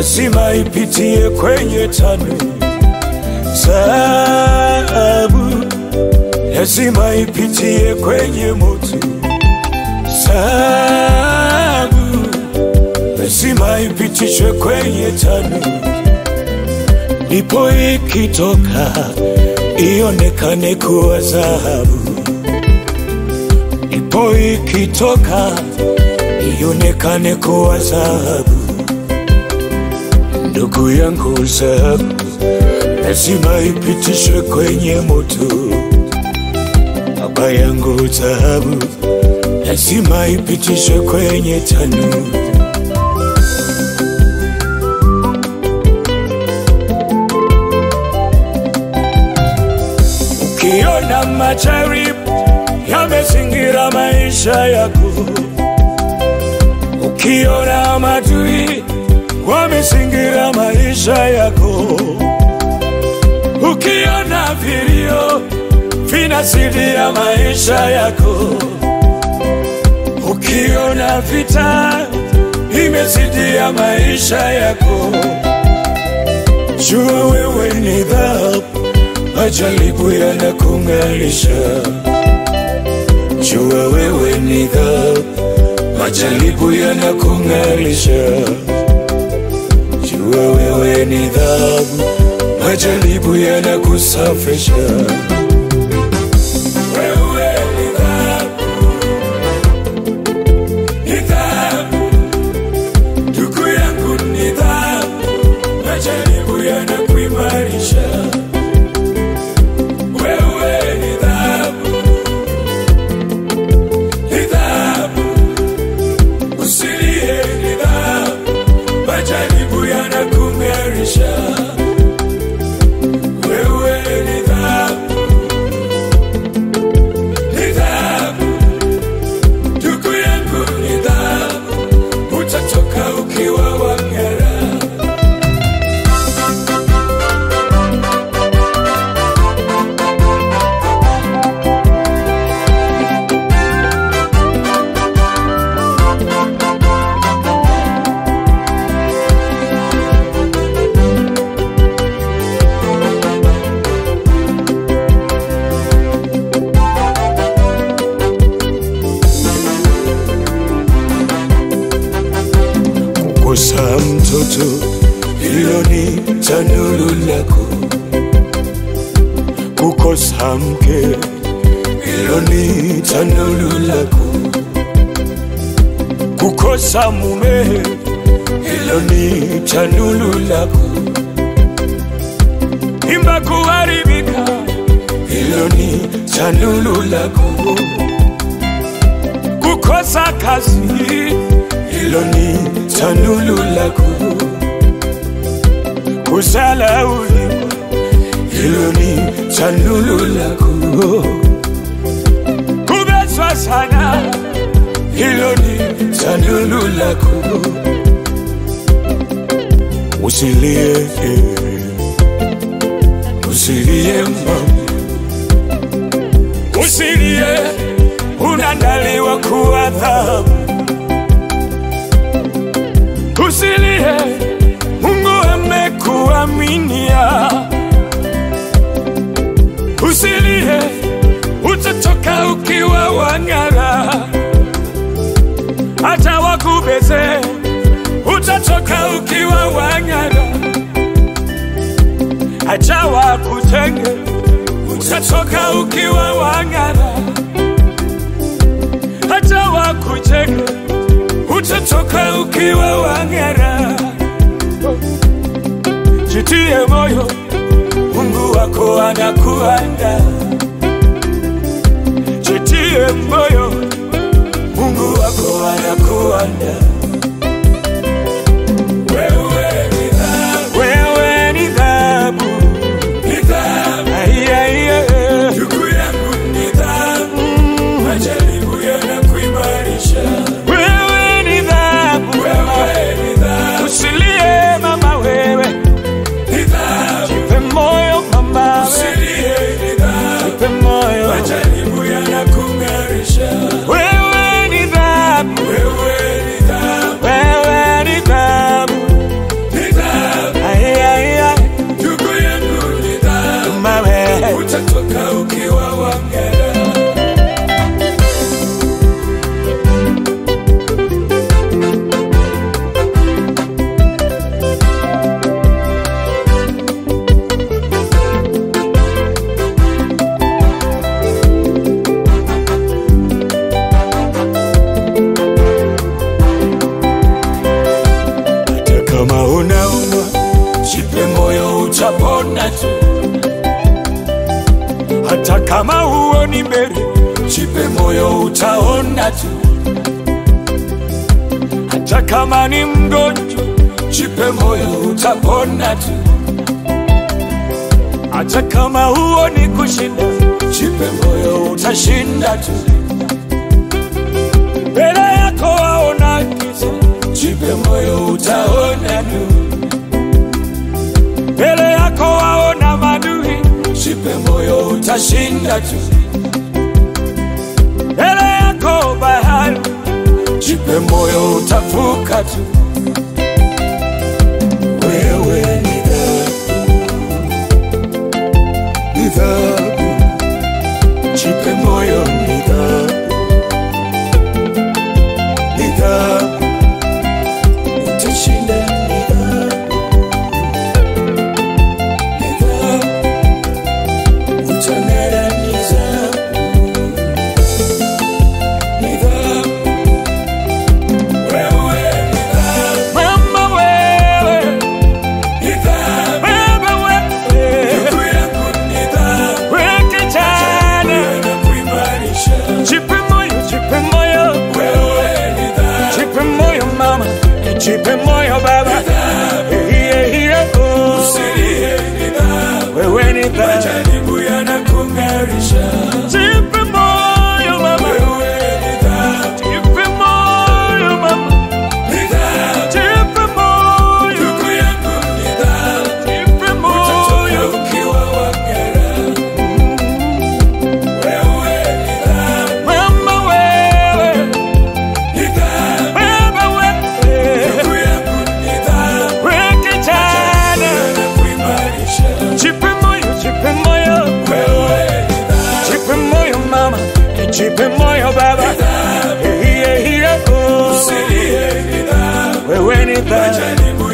lazima ipitie kwenye tano Taabu lazima ipitie kwenye moto. Taabu lazima ipitishwe kwenye tano, ndipo ikitoka ionekane kuwa dhahabu. Ndipo ikitoka ionekane kuwa dhahabu. Ndugu yangu, dhahabu lazima ipitishwe kwenye moto. Baba yangu, dhahabu lazima ipitishwe kwenye tanuru. Ukiona majaribu yamezingira maisha yako, ukiona madui wamezingira maisha yako, ukiona vilio vinazidia maisha yako, ukiona vita imezidia maisha yako, jua wewe ni dhahabu, majaribu yanakung'arisha. Jua wewe ni dhahabu, majaribu yanakung'arisha. Jua wewe ni dhahabu, majaribu yanakusafisha. Wewe ni dhahabu, ni dhahabu, ndugu yangu ni dhahabu, majaribu yanakuimarisha. Wewe ni dhahabu, ni dhahabu, usilie ni dhahabu, majaribu yanakung'arisha. Wewe ni dhahabu, ni dhahabu, ndugu yangu ni dhahabu, utatoka ukiwa wang'ara. kukosa mtoto, hilo ni tanuru lako. Kukosa mke, hilo ni tanuru lako. Kukosa mume, hilo ni tanuru lako. Imba kuharibika, hilo ni tanuru lako. Kukosa kazi, hilo ni tanulu lako. Kusalauliwa, hilo ni tanulu lako. Kubezwa sana, hilo ni tanulu lako. Usilie, usilie mama, usilie, unandaliwa kuwa dhahabu. Usilie, Mungu amekuaminia. Usilie, utatoka ukiwa wang'ara. Hata wakubeze, utatoka ukiwa wang'ara. Hata wakutenge, utatoka ukiwa wang'ara. Hata wakutenge, utatoka ukiwa wang'ara. Jitie moyo, Mungu wako anakuanda. Jitie moyo, Mungu wako anakuanda. Wewe ni dhahabu, wewe ni dhahabu, ni dhahabu. Ai, ai, ai. Ndugu yangu ni dhahabu, majaribu yanakuimarisha. Wewe ni dhahabu, wewe ni dhahabu. Usilie mama, wewe ni dhahabu. Jipe moyo mama, usilie ni dhahabu. Jipe moyo, majaribu yanakung'arisha. Wewe ni dhahabu, wewe ni dhahabu. jipe moyo, utapona tu. Hata kama huoni mbele, jipe moyo, utaona tu. Hata kama ni mgonjwa, jipe moyo, utapona tu. Hata kama huoni kushinda, jipe moyo, utashinda tu. Mbele yako waona giza, jipe moyo, utaona nuru. Mbele yako waona madui, jipe moyo, utashinda tu. Mbele yako bahari, jipe moyo, utavuka tu. Wewe ni dhahabu, ni dhahabu, jipe moyo, ni dhahabu, ni dhahabu, utashinda, ni dhahabu, ni dhahabu, utamera, ni dhahabu, ni dhahabu, wewe ni dhahabu, mama wewe ni dhahabu, baba wewe, ndugu yangu ni dhahabu, wewe kijana nakuimarisha, jipe moyo, jipe moyo, wewe ni dhahabu, jipe moyo mama, jipe moyo baba, hiye hiye oh, usilie ni dhahabu, wewe ni dhahabu, majaribu yanakung'arisha, jipe moyo mama, wewe ni dhahabu, jipe moyo mama, ni dhahabu, jipe moyo, ndugu yangu ni dhahabu, jipe moyo, ukiwa wagera wewe ni dhahabu, mama wewe ni dhahabu, baba wewe ndugu yangu ni dhahabu, wewe kijana nakuimarisha, jipe moyo, jipe moyo wewe ni dhahabu, jipe moyo mama, jipe moyo baba, hiye hiye oh, usilie ni dhahabu, wewe ni dhahabu,